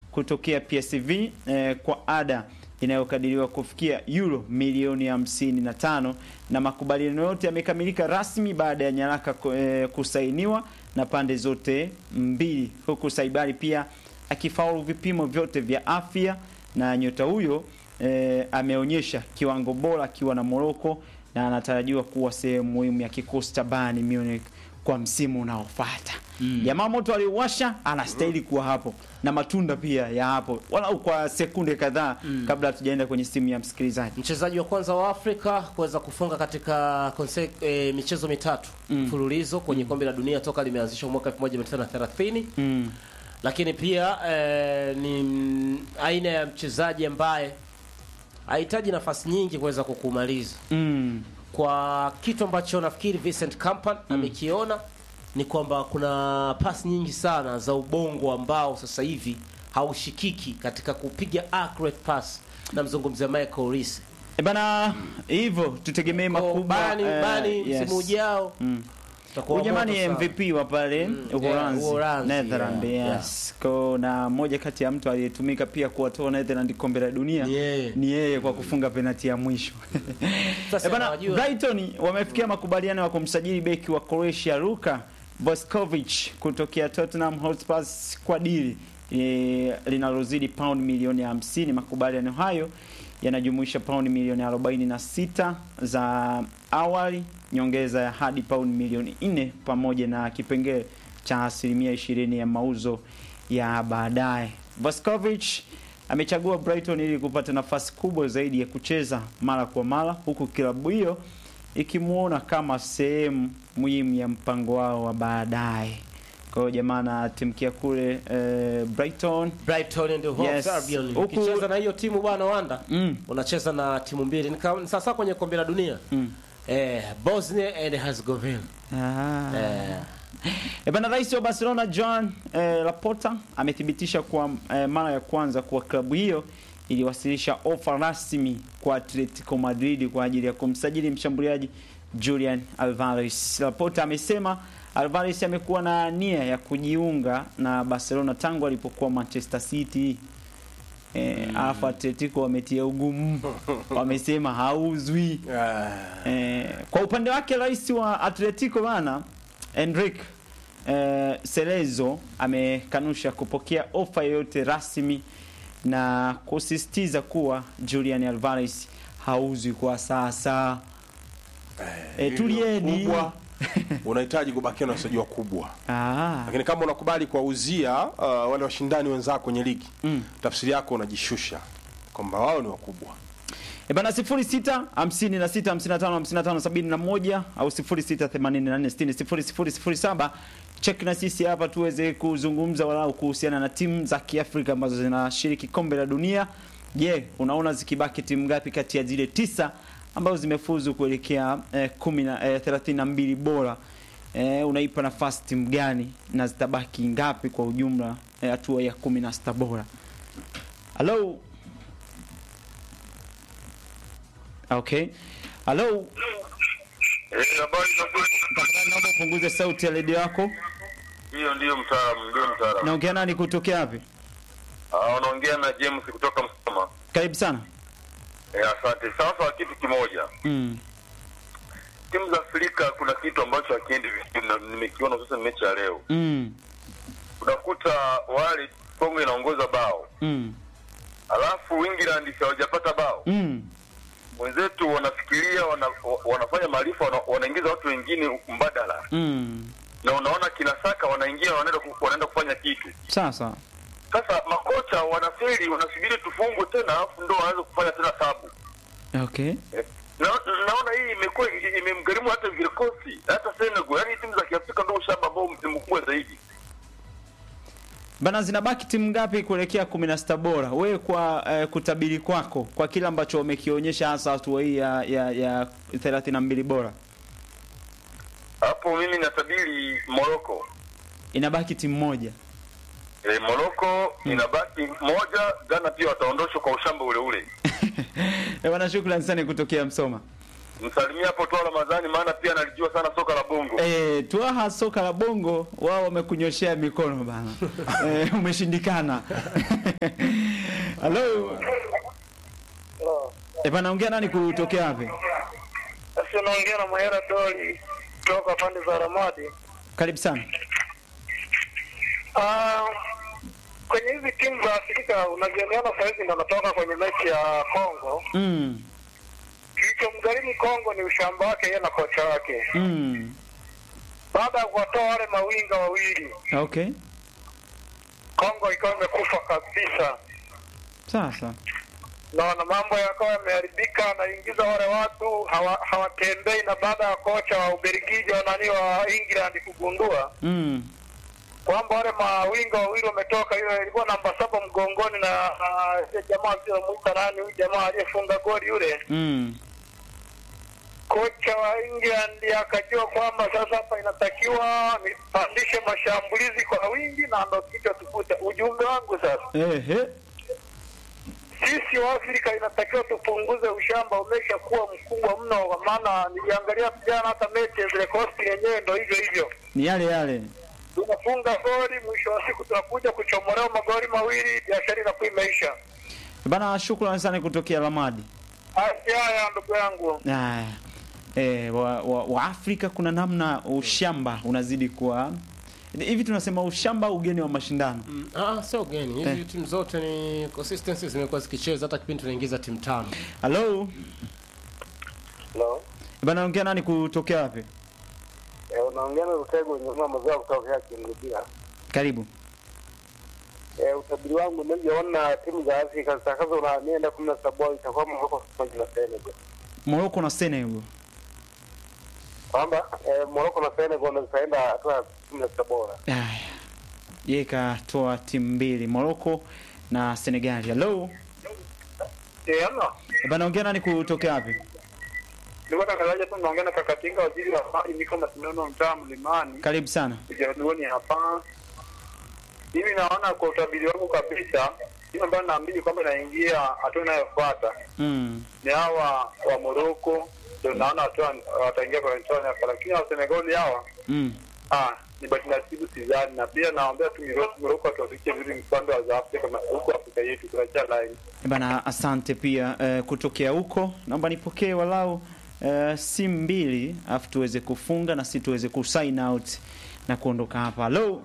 kutokea PSV eh, kwa ada inayokadiriwa kufikia euro milioni 55 na makubaliano yote yamekamilika rasmi baada ya nyaraka eh, kusainiwa na pande zote mbili, huku Saibari pia akifaulu vipimo vyote vya afya na nyota huyo eh, ameonyesha kiwango bora akiwa na Morocco na anatarajiwa kuwa sehemu muhimu ya kikosi cha Bayern Munich kwa msimu unaofuata. Jamaa moto aliuwasha, anastahili kuwa hapo na matunda pia ya hapo, walau kwa sekunde kadhaa kabla hatujaenda kwenye simu ya msikilizaji. Mchezaji wa kwanza wa Afrika kuweza kufunga katika konse, e, michezo mitatu mfululizo kwenye kombe la dunia toka limeanzishwa mwaka 1930 Mm. lakini pia e, ni mm, aina ya mchezaji ambaye hahitaji nafasi nyingi kuweza kukumaliza Mm. kwa kitu ambacho nafikiri Vincent Kompany amekiona ni kwamba kuna pasi nyingi sana za ubongo ambao sasa hivi haushikiki katika kupiga accurate pass. Namzungumzia Michael Reese. E bana, hivyo tutegemee Kwa makubwa bani eh, bani yes. msimu ujao Mm. utakuwa Huyu jamani moto sana. MVP wa pale Uholanzi, yeah, Uholanzi, Netherlands, yeah, yes. Ko na moja kati ya mtu aliyetumika pia kuwatoa Netherlands kombe la dunia Ni yeye. ni yeye kwa kufunga penati ya mwisho. Sasa Eh bana, nawajua. Brighton wamefikia makubaliano ya kumsajili beki wa Croatia Luka Boskovic kutokea Tottenham Hotspur kwa dili e, linalozidi pound milioni 50. Makubaliano hayo yanajumuisha pound milioni 46 za awali, nyongeza ya hadi pound milioni 4 pamoja na kipengele cha asilimia 20 ya mauzo ya baadaye. Boskovic amechagua Brighton ili kupata nafasi kubwa zaidi ya kucheza mara kwa mara, huku klabu hiyo ikimwona kama sehemu muhimu ya mpango wao wa baadaye. Kwa hiyo jamaa anatimkia kule eh, Brighton. Brighton and Hove Yes. Albion. Huku- Ukicheza na hiyo timu bwana Wanda Mm. unacheza na timu mbili. Ni kama- ni sasa kwenye kombe la dunia. Mm. Eh, Bosnia and Herzegovina. Ah. Eh, E bana, rais wa Barcelona Joan eh, Laporta amethibitisha kwa eh, mara ya kwanza kuwa klabu hiyo iliwasilisha ofa rasmi kwa Atletico Madrid kwa ajili ya kumsajili mshambuliaji Julian Alvarez. Laporta amesema Alvarez amekuwa na nia ya kujiunga na Barcelona tangu alipokuwa Manchester City. Eh, alafu Atletico wametia ugumu, wamesema hauzwi. Eh, kwa upande wake rais wa Atletico bana Enrique eh, Cerezo amekanusha kupokea ofa yoyote rasmi na kusisitiza kuwa Julian Alvarez hauzwi kwa sasa. Eh, tulieni. kubwa unahitaji kubakia na wachezaji wakubwa Ah, lakini kama unakubali kuwauzia uh, wale washindani wenzako kwenye ligi Mm. tafsiri yako unajishusha kwamba wao ni wakubwa E bana 06 56 55 55 71 au 06 84 60 0007 check na sisi hapa tuweze kuzungumza walau kuhusiana na timu za Kiafrika ambazo zinashiriki kombe la dunia. Je, unaona zikibaki timu ngapi kati ya zile tisa ambazo zimefuzu kuelekea eh, 10 na eh, 32 bora? Eh, unaipa nafasi timu gani na zitabaki ngapi kwa ujumla eh, hatua ya 16 bora? Hello. Okay. Hello. Eh, habari za kweli? Tafadhali naomba upunguze sauti ya redio yako. Hiyo ndiyo mtaalamu, ndio mtaalamu. Naongea nani kutokea wapi? Ah, unaongea na James kutoka Msoma. Karibu sana. Eh, asante. Sasa kitu kimoja, Mm. timu za Afrika kuna kitu ambacho hakiendi vizuri na nimekiona hususan mechi ya leo. Mm. Unakuta wale Kongo inaongoza bao, Mm. alafu England hawajapata bao. Mm. Wenzetu wanafikiria wana, wa- wanafanya maarifa wana, wanaingiza watu wengine mbadala, Mm. na unaona kina Saka wanaingia wanaenda ku- wanaenda kufanya kitu Sasa. Sasa makocha wanafeli, wanasubiri tufungwe tena, alafu ndo waanze kufanya tena sabu. Okay. Na, naona hii imekuwa imemgharimu hata vikosi hata Senegal, yaani timu za Kiafrika ndo ushamba ambao ni mkubwa zaidi. Bana zinabaki timu ngapi kuelekea 16 bora? Wewe kwa eh, kutabiri kwako kwa kile ambacho umekionyesha hasa hatua hii ya ya, ya 32 bora. Hapo mimi natabiri Morocco. Inabaki timu moja. E, Morocco inabaki moja, Ghana pia wataondoshwa kwa ushamba ule ule. Eh, bana shukrani sana kutokea Msoma. msalimia hapo Toa Ramadhani, maana pia analijua sana soka la bongo. Eh, Twaha soka la bongo wao wamekunyoshea mikono bana. eh, umeshindikana. Hello. Eh, bana ongea nani kutokea wapi? Sasa unaongea na Mahera Doli kutoka pande za Ramadi. Karibu sana. Ah, kwenye hizi timu za Afrika unazielewana saa hizi ndo natoka kwenye mechi ya Kongo. Mm. Kilichomgharimu Kongo ni ushamba wake yeye na kocha wake, Mm. baada ya kuwatoa wale mawinga wawili, Okay. Kongo ikawa imekufa kabisa. Sasa. Naona mambo yakawa yameharibika, anaingiza wale watu hawa- hawatembei, na baada ya kocha wa Ubelgiji wa nani wa England kugundua Mm. kwamba wale mawinga wawili wametoka, hiyo ilikuwa namba saba mgongoni na na yule jamaa aliyemwita nani, huyu jamaa aliyefunga goli yule, Mm. kocha wa England akajua kwamba sasa hapa inatakiwa nipandishe mashambulizi kwa wingi, na ndo kichwa tukuta. Ujumbe wangu sasa, Ehe. sisi wa Afrika inatakiwa tupunguze ushamba, umeshakuwa mkubwa mno, kwa maana niliangalia vijana, hata mechi zile kosti yenyewe ndo hivyo hivyo Ni yale yale. tunafunga goli, mwisho wa siku tunakuja kuchomolewa magoli mawili, biashara inakuwa imeisha. Bana shukrani sana kutokea Lamadi. Haya haya, ndugu yangu. Aya. Eh, wa, wa, wa Afrika kuna namna ushamba unazidi kuwa hivi tunasema ushamba ugeni wa mashindano. Mm, ah, sio geni. Hizi Eh. timu zote ni consistency zimekuwa zikicheza hata kipindi tunaingiza timu tano. Hello. Hello. Bana ongea nani kutokea wapi? Eh, unaongea na Rutego nyuma mazao kutokea Kingudia. Karibu. Eh, utabiri wangu ninavyoona timu za Afrika zitakazo na mienda kumi na saba itakuwa Morocco pamoja na Senegal. Morocco na Senegal. Kwamba eh, Morocco na Senegal ndio zitaenda hatua ya kumi na saba bora. Aya. Yeye katoa timu mbili Morocco na Senegal. Hello. Eh, ano. Bana ongea nani kutokea wapi? Nilikuwa natangazaje tu naongea na Kakatinga waziri wa habari niko na sindano mtaa mlimani. Karibu sana. Jaduoni hapa. Mimi naona kwa utabiri wangu kabisa, timu ambayo naamini kwamba inaingia hatua inayofuata Mm. ni hawa wa Morocco, ndio naona hatua wataingia kwa hatua inayofuata, lakini wa Senegal hawa Mm. ah, ni bahati nasibu sidhani, na pia naombea tu Miro- Morocco watuwafikie vizuri mkanda wa za Afrika na huko Afrika yetu tunachia line. Bana asante pia eh, kutokea huko. Naomba nipokee walau eh, simu mbili afu tuweze kufunga na si tuweze kusign out na kuondoka hapa. Hello.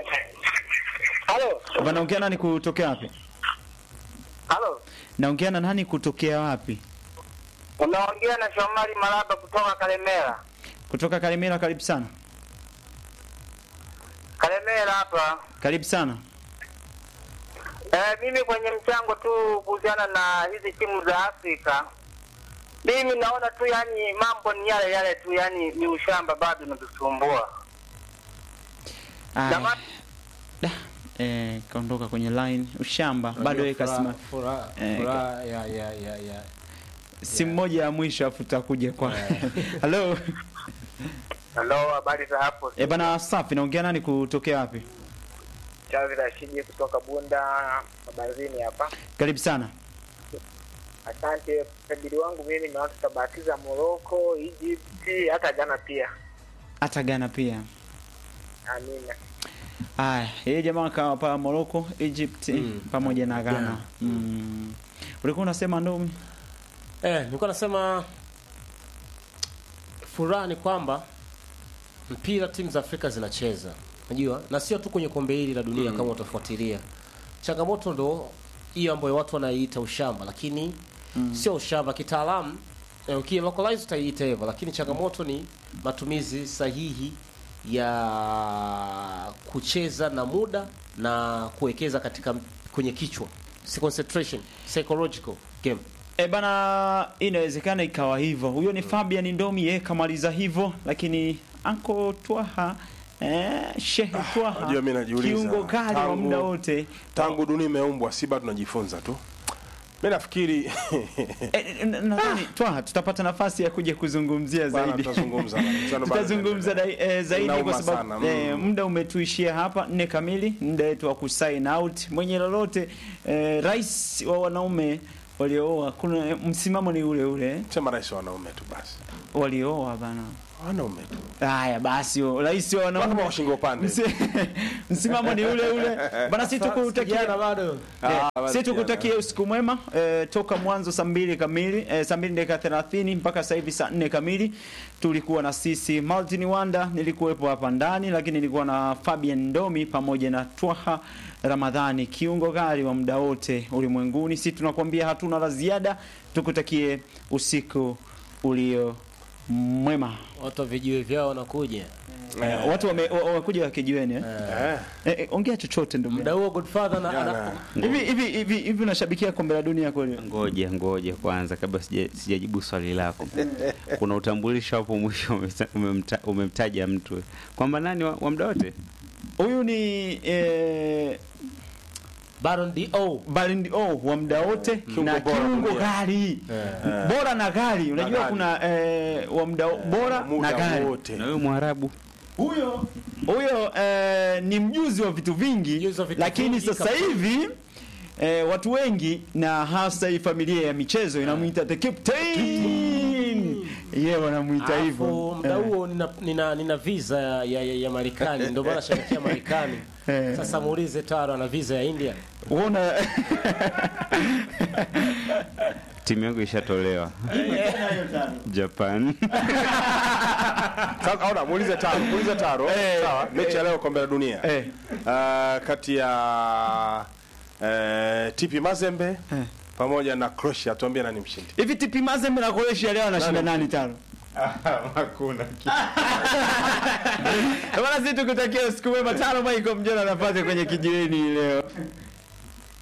Halo, Bana ongea nani kutokea wapi? halo, Naongea na nani kutokea wapi? unaongea na Shomari Malaba kutoka Kalemera. Kutoka Karimera, karibu sana. Kalemera hapa. Karibu sana. Eh, mimi kwenye mchango tu kuhusiana na hizi timu za Afrika, mimi naona tu yani mambo ni yale yale tu, yani ni ushamba bado unatusumbua. Aya. Jamani. Da. Eh, kaondoka kwenye line ushamba bado yeye kasema furaha Eh, furaha ya ya ya ya simu moja ya mwisho afu tutakuja kwa Hello. Halo, habari za hapo? Eh, bana safi naongea nani kutokea wapi? Chavi Rashidi kutoka Bunda Mabanzini hapa. Karibu sana. Asante. Utabiri wangu mimi naona tutabatiza Morocco, Egypt, hata Ghana pia. Hata Ghana pia. Amina. Aya, yeye jamaa kawa pa Morocco, Egypt Mm. pamoja na Ghana. Ghana. Mm. Ulikuwa unasema ndomi? Eh, nilikuwa nasema furaha ni kwamba mpira timu za Afrika zinacheza. Unajua? Na sio tu kwenye kombe hili la dunia kama utafuatilia. Changamoto ndo hiyo ambayo watu wanaiita ushamba, lakini sio ushamba kitaalamu. Eh, ukilocalize utaiita hivyo, lakini changamoto ni matumizi sahihi ya kucheza na muda na kuwekeza katika kwenye kichwa. Si concentration, psychological game. E bana, inawezekana ikawa hivyo. Huyo ni Fabian Ndomi, yeye kamaliza hivyo, lakini Anko Twaha eh, Shehe Twaha unajua mimi najiuliza, kiungo kali wa tangu- muda wote tangu dunia imeumbwa si bado tunajifunza tu mi nafikiri Eh, n- nadhani Twaha tutapata nafasi ya kuja kuzungumzia Bana, zaidi tutazungumza bana. Mchano bado tutazungumza unaendelea. dai- eh, zaidi Inauma kwa sababu sana, mm. eh, muda umetuishia hapa nne kamili, muda wetu wa kusign out. Mwenye lolote eh, rais wa wanaume waliooa, kuna msimamo ni ule ule sema rais wa wanaume tu basi walioa bana. wanaume tu Haya basi, rais wa kama wanaume washingo upande Msi- msimamo ni ule ule bana, si tukutakia Kijana bado Ah, Eh, basi si tukutakie usiku mwema eh, toka mwanzo saa mbili kamili eh, saa mbili dakika thelathini mpaka sasa hivi saa nne kamili tulikuwa na sisi Martin Wanda, nilikuwepo hapa ndani, lakini nilikuwa na Fabian Ndomi pamoja na Twaha Ramadhani, kiungo gari wa muda wote ulimwenguni. Si tunakwambia hatuna la ziada, tukutakie usiku ulio mwema. watu wa vijiwe vyao wanakuja Eh, watu wame- wa- wamekuja wakijiweni eh? eh Eh, eh, ongea chochote ndugu muda yangu. huo Godfather na, Jana. ana, hivi hivi hivi hivi unashabikia kombe la dunia kweli? Ngoja ngoja kwanza, kabla sija- sijajibu swali lako, kuna utambulisho hapo mwisho umeta- umemta- umemtaja mtu kwamba nani wa, wa muda wote Huyu ni eh, Baron D.O. Ballon d'Or wa muda wote na bora kiungo dunia. gari bora na gari. Unajua gari. kuna eh, wa muda bora na muda gari. wote na huyo Mwarabu Huyo huyo eh, ni mjuzi wa vitu vingi, Mjuzi wa vitu lakini vingi sasa kabisa. hivi eh, watu wengi na hasa hii familia ya michezo inamuita the captain. Yeye wanamuita hivyo. Alafu muda Eh. huo nina, nina, nina visa ya, ya, ya, ya Marekani ndio maana shabikia Marekani. Eh. Sasa muulize Taro ana visa ya India. Uona timu yangu ishatolewa Japan. sasa aona muulize taro muulize taro Eh, sawa mechi ya leo kombe la dunia eh. Ah, kati ya eh, TP Mazembe pamoja na Croatia tuambie nani mshindi Hivi TP Mazembe na Croatia leo anashinda nani tano? Hakuna Bwana sisi tukutakia usiku mwema tano Michael Mjona anapata kwenye kijiweni leo.